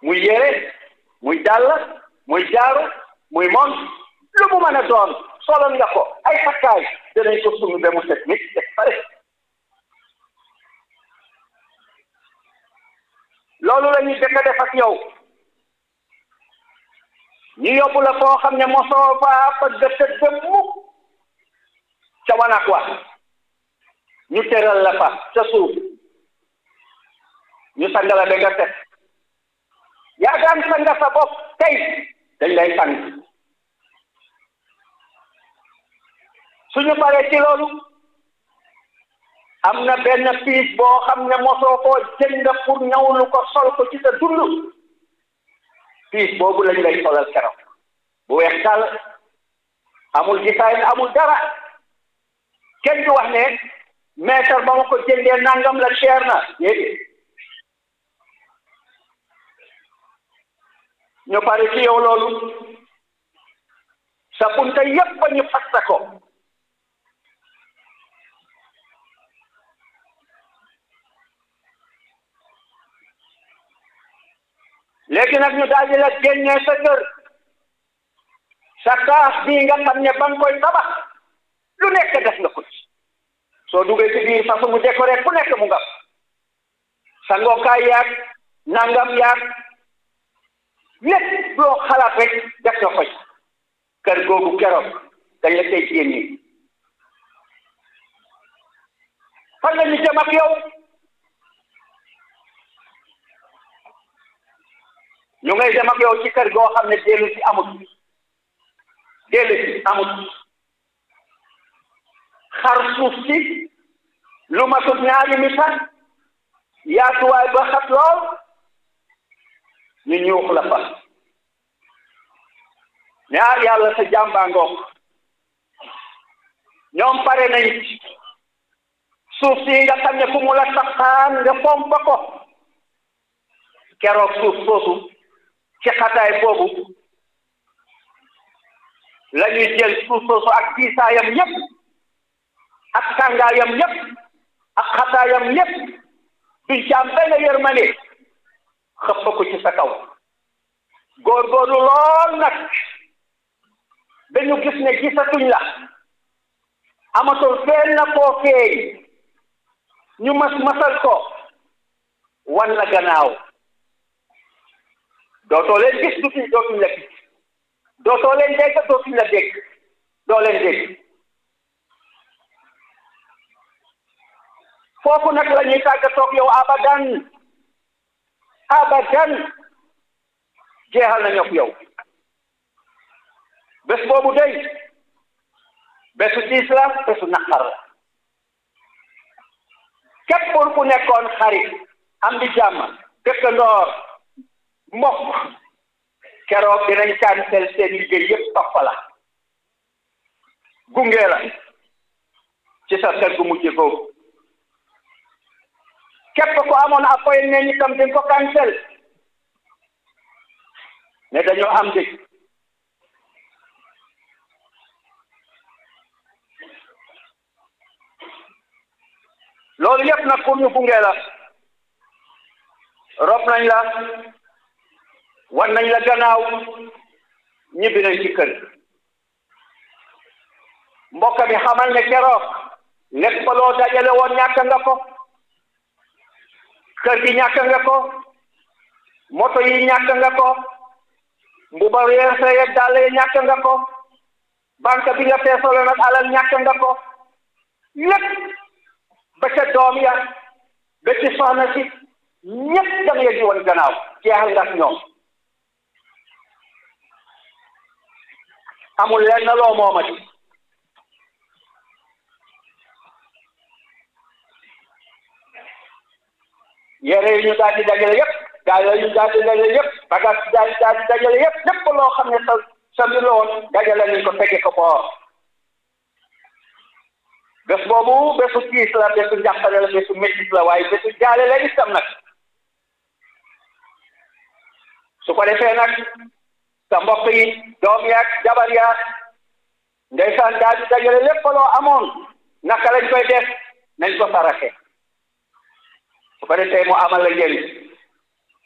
muy yére muy dàll muy jaaru muy mont lu mu mën a doon solon nga ko ay takkaay danañ ko sumi ba mu set nit teg pare loolu la ñuy dëkk def ak yow ñu yóbbu la foo xam ne mosoo faa fa dëkk dem mukk ca wanak wa ñu teral la fa ca suuf ñu sang la ba nga set yaa daan sanga sa bopp tey dañ lay sang suñu paree ci loolu am na benn piis boo xam ne mosoo koo jënd pour ñawlu ko sol ko ci sa dund piis boobu lañ lay solal keroog bu weex tàll amul gisaay amul dara kenn du wax ne mètre ba ma ko jëndee nangam la cher na déedéet ñu pare ci yow loolu sa bunta yépp ba ñu fasta ko léegi nag ñu daal di la génnee sa kër sa kaas bii nga xam ne ba nga koy tabax lu nekk def nga ko ci soo duggee ci biir façon mu décoré fu nekk mu nga sa ngookaay yaag nangam yaag lépp loo xalaat rek def nga ko ci kër googu keroog dañ la koy génne fan la ñu jëm ak yow ñu ngay dem ak yow ci kër goo xam ne dellu si amut dellu si amut xar suuf si lu matut ñaari mitan yaatuwaay ba xat lool ñu ñuux la fa ñaar yàlla sa jàmbaa ngoog ñoom pare nañ suuf si nga xam ne fu mu la taxaan nga fompa ko keroog suuf soosu ci xataay boobu la ñuy jël suuf soosu ak tiisaayam yépp ak tàngaayam yépp ak xataayam yépp duñ ci am benn yërmande xëpp ko ci sa kaw góorgóorlu lool nag dañu gis ne gisatuñ la amatul feen na koo feeñ ñu mas masal ko wan la gannaaw dootoo leen gis dutuñ dootuñ la gis dootoo leen dégg dootuñ la dégg doo leen dégg foofu nag la ñuy tàggatoog yow abadan abadan jeexal nañu ak yow bés boobu day bésu tiis la bésu naqar la képp pour ku nekkoon xarit am di jàmm dëkkandoor mbokk keroog dinañ cancel seen liggéey yépp topp la gunge la ci sa kër gu mujj googu képp ko amoon appointment ne itam dañ ko cancel ne dañoo am dëj loolu yépp nag pour ñu gunge la rob nañ la wan nañ la gannaaw ñibbi nañ ci kër mbokk mi xamal ne keroog lépp loo dajale woon ñàkk nga ko kër gi ñàkk nga ko moto yi ñàkk nga ko mbuba weer sa yeg dàll yi ñàkk nga ko banque bi nga feesaloon ak alal ñàkk nga ko lépp ba ca doom ya ba ci soxna si ñépp da nga di woon gannaaw jeexal nga ak ñoom amul lenn loo moomati yére yi ñu daal di dajale yépp daal yi ñu daal di dajale yépp bagage daal daal di dajale yépp lépp loo xam ne sa sa mbir la woon dajale nañ ko fekke ko boor bés boobu bésu tiis la bésu njàqare la bésu métis la waaye bésu jaale la itam nag su ko defee nag sa mbokk yi doom yaag jabar yaag ndeysaan daal di dajale lépp loo amoon naka lañ koy def nañ ko saraxe su ko defee mu amal la njëriñ